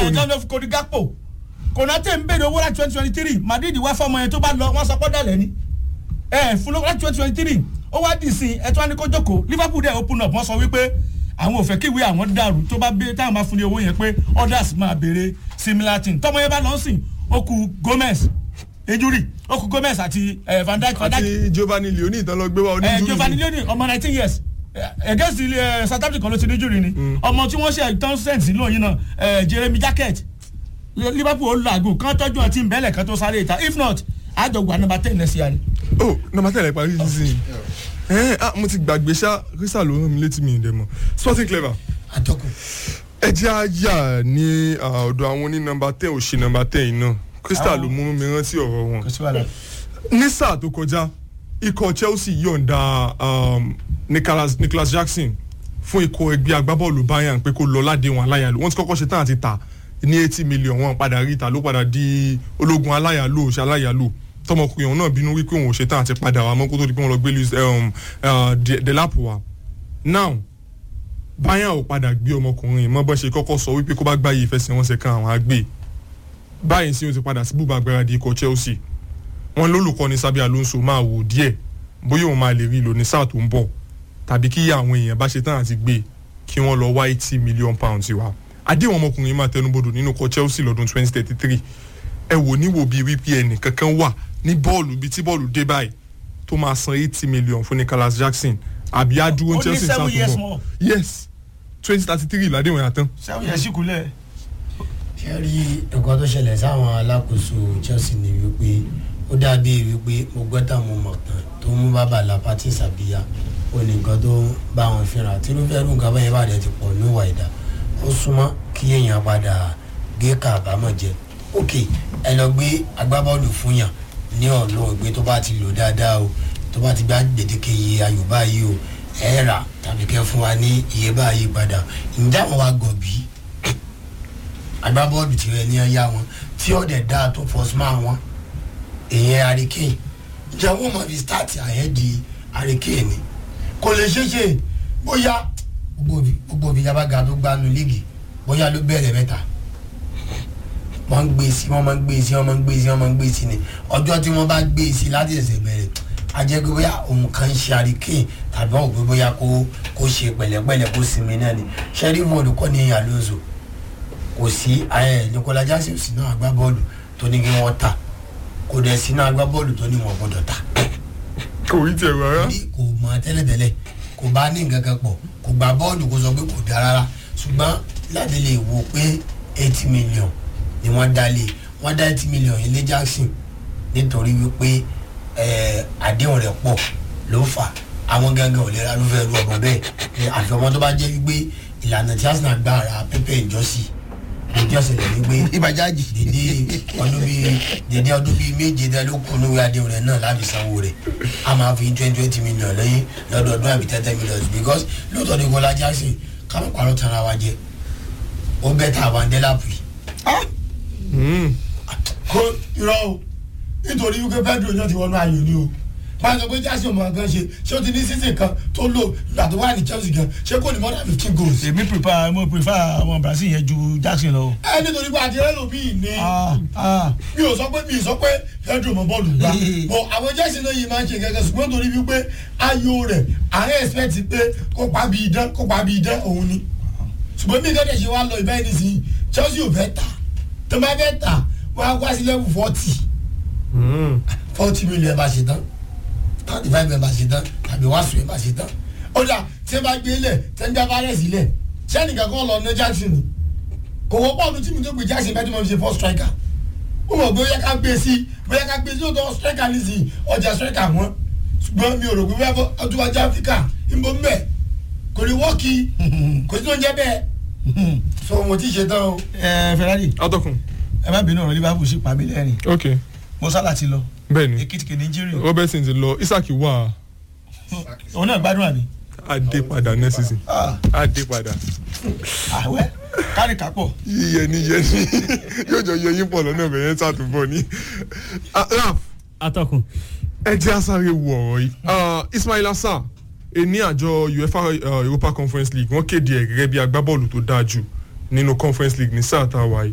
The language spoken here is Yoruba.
ni. ẹ̀jọ́ ló fi kodi gápò konate ń bèrè owó láti twenty twenty three madrid wá fọmọ yẹn tó bá lọ wọ́n sọ pọ́ dàlẹ́ ni ẹ fún lówó láti twenty twenty three ó wá dì sí ẹ tó wá ní kó jókòó liverpool dẹ̀ open up wọ́n sọ wípé àwọn ò fẹ́ kíwé àwọn dàrú tó bá bẹ táwọn bá fún ní owó yẹn pé others máa béèrè similar thing tọmọ yẹn bá lọ sìn ó ku gomez ejuri ó ku gomez àti eh, van dijk van dijk àti giovanni leoni ìtàn lọ gbé wa ẹ oníjúlù giovanni leoni ọmọ nineteen years eh, against the eh, south africa ló ti ní jùrì ni ọmọ tí wọ́n ṣe tán sẹ́ǹsì lóyún náà eh, jeremy jacket liverpool ó làágùn kán tọ́jú ọtí ìbẹ́lẹ̀ kan tó sáré ìta if not àjọgbà number ten next year ni. oh nọmba tẹ̀lé parí sísìn ẹ ah mo ti gbàgbé ṣá crystal ló rán mi létí mi ìdẹ mọ sporting clever atọ́kùn ẹ jẹ́ àyà ní ah, ọ̀dọ̀ àwọn ní nọmba ten ò ṣe nọmba ten yìí náà crystal ló mú mi rántí ọ̀rọ̀ wọn kò sí wàhálà. ní sáà tó kọjá ikọ̀ chelsea yọ̀ǹda um, nicholas, nicholas jackson fún ikọ̀ ẹgbẹ́ agbábọ́ọ̀lù bayern pé kó lọ ládéhùn aláyàlú wọ́n ti kọ́kọ́ ṣe tán àti tà ní eighty million wọn padà rí ìta ló padà di ológun aláyàlú ṣe aláyàlú tọmọkùnrin ọ̀hún náà bínú wípé òun ò ṣe tán àti padà wà mọ́ kó tó di pé wọ́n lọ gbé luis um, uh, De- delap wa now bayern ò padà gbé ọmọkùnrin mọ́ bọ́n ṣe kọ́kọ́ sọ wípé kó bá gbáyé ìfẹsẹ̀wọnsẹ̀ kan àwọn àgbè báyìí sí o ti padà sí bùbá agbáradì ikọ̀ chelsea wọn lólùkọ́ni sábẹ́ alonso máa wò díẹ̀ bóyá òun máa lè rí lò ní sáà tó ń bọ̀ tàbí kí àwọn èèyàn bá ṣe tán àti gbé kí wọ́n lọ wá eighty million pounds wa àdéhùn ọmọkùnrin máa tẹnubodò nínú kọ chelsea lọ́dún twenty thirty three ẹ wò níwò bíi wípé ẹnì kankan wà ní bọ́ọ̀lù bíi tí bọ́ọ̀lù dé báyìí tó máa san eighty million fún nicholas jackson àbí adúró Ó ní chelsea sáà seven tó years ń more. bọ̀ yes twenty thirty three ládéhùn yàtọ̀ sẹ́wọ̀n yẹn sì kúlẹ̀. ṣe rí nǹkan tó ṣẹlẹ̀ sáwọn alákòóso chelsea ni wípé ó dàbí wípé mo gbọ́ tá mo mọ̀ tán tó mú bàbá lapati sàbíyá ó ní nǹkan tó ń bá wọn fínra tí irúfẹ́ irú nǹkan báyẹn bá dẹ̀ ti pọ̀ ní ìwà ìdá ó súnmọ́ kí èèyàn padà gé kàbámọ̀ jẹ ok ẹ lọ gbé agbábọ́ọ̀lù fún yàn ní ọ̀nà ìgbé tó bá ti lò dáadáa o tó bá ti gbá gbèdéke iye ayò báyìí o ẹ rà tàbí kẹ́ fún wa ní iye báyìí padà ǹjẹ́ àwọn wa gọ̀ bíi agbábọ́ọ̀lù tí wọ́n ní ẹ̀yà wọn tí ó dẹ̀ dáa tó fọ́sùmá wọn èèyàn àríkèyìn ǹjẹ́ wọ́n mọ̀ fi stáàtì àyẹ́dì àríkèyìn ni kò lè ṣeéṣe bóyá gbogbo òbí- gbogbo òbí yaba ga tó gbanu líìgì bóyá ló bẹ̀rẹ̀ mẹ́ta wọ́n ń gbé sí wọ́n máa ń gbé sí wọ́n máa ń gbé sí wọ́n máa ń gbé sí ni ọjọ́ tí wọ́n bá gbé sí láti ẹ̀sẹ̀ bẹ̀rẹ̀ a jẹ́ pé bóyá òun kan ń ṣe àríkèyìn tàbí wọ́n ò pé bóyá kó kó ṣe pẹ̀lẹ́pẹ̀lẹ́ kó sinmi náà ni sheriff olùkọ́ ni alonso kò sí ẹ nicola jackson sínú agbábọ́ọ̀lù tó ní kí wọ́n ta kò dẹ̀ sínú agbábọ́ọ̀lù tó ní wọ́n gbọ́dọ̀ ta kò rí tiẹ̀ rárá ní kò mọ tẹ́lẹ̀tẹ́lẹ̀ kò bá ní nǹkan kan pọ̀ kò gba bọ́ọ̀lù kó sọ pé kò dá rárá ṣùgbọ́n láti lè wo pé eighty million ni wọ́n dá lé wọ́n dá eighty million ilé jackson nítorí wípé ẹ, àdéhùn rẹ̀ pọ̀ ló fà àwọn gangan ò lè ra ló fẹ́ ru ọ̀bọ̀ bẹ́ẹ̀ ẹ, àfi ọmọ tó bá jẹ́ wípé ìlànà tí arsenal gbà ra pépé ìjọsí ìjọsìn lè wípé ìbàjájì dèdè ọdún bíi dèdè ọdún bíi méje dá ló kún lórí adéhùn rẹ náà láti sanwó rẹ a máa fi twenty twenty million lẹ́yìn lọ́dọọdún àbí thirty million because lóòótọ́ ní kọ́lá jackson káwọn parọ́ tara wa jẹ ó bẹ́ tà wá ndẹ́làpù yìí. kó irọ́ o nítorí wípé pedro náà ti wọnú ayò ni o máa sọ pé jackson mọ̀ nǹkan ṣe ṣé o ti ní season kan tó lò ìgbà tó wà ní chelsea gan ṣé kò ní more than fifteen goals. èmi prefer mo prefer ọmọ brazil yẹn ju jackson lọ. ẹ nítorí pé àti ẹlòmíì ní Ah, ah. mi ò sọ pé mi ò sọ pé pedro mọ bọ́ọ̀lù gbá bọ àwọn jẹ́sìn náà yìí máa ń ṣe gẹ́gẹ́ ṣùgbọ́n torí wípé ayò rẹ̀ àárẹ̀ expect pé kó pa bí idán kó pa bí idán òun ni ṣùgbọ́n bí gẹ́gẹ́ ṣe wá lọ ìbáyìí nísìnyí chelsea ò fẹ́ tà tó bá fẹ́ tà wọ́n á wá sí level forty forty million ẹ̀ bá ṣe tán thirty five ẹ̀ bá ṣe tán tàbí wá sùn ẹ̀ bá ṣe tán ó dà tí ẹ bá gbé lẹ̀ tẹ́ńdá bá rẹ̀ sílẹ̀ sẹ́nìkan kan lọ ní jackson ni kò wọ́pọ̀ ọdún tí mi tó gbé jackson bẹ́ẹ̀ tí mo fi ṣe first striker ó mọ̀ bóyá ká gbé sí bóyá ká gbé sí ọ̀dọ̀ striker nísìnyí ọjà striker wọn ṣùgbọ́n mi ò rò pé bẹ́ẹ̀ bọ́ ọdún wájú áfíríkà ń bọ́ mbẹ́ kò ní wọ́ọ̀kì kò sí tó ń jẹ́ bẹ́ẹ̀ so mo ti ṣe tán o. ẹ ferrari atọ́kùn ẹ má bínú ọ̀rọ̀ liverpool sí pàmí lẹ́rìn ok mọ́sálà ti lọ bẹ́ẹ̀ ni èkìtì kìíní jírí robertson ti lọ isaac wà òun náà gbádùn àbí. adé padà next season Ah, adé padà àwẹ kárì kápọ̀ yíyẹni yẹni yóò jọ yẹ yín pọ̀ lọ́nà bẹ̀yẹn sàtúbọ̀ ni Ah, raf atọ́kùn ẹ jẹ́ àsáré wo ọ̀rọ̀ yìí Ah, ismail assar ní àjọ uefa uh, europa conference league wọ́n kéde ẹ̀ gẹ́gẹ́ bí agbábọ́ọ̀lù tó dáa jù nínú conference league ní sáà tá a wà yìí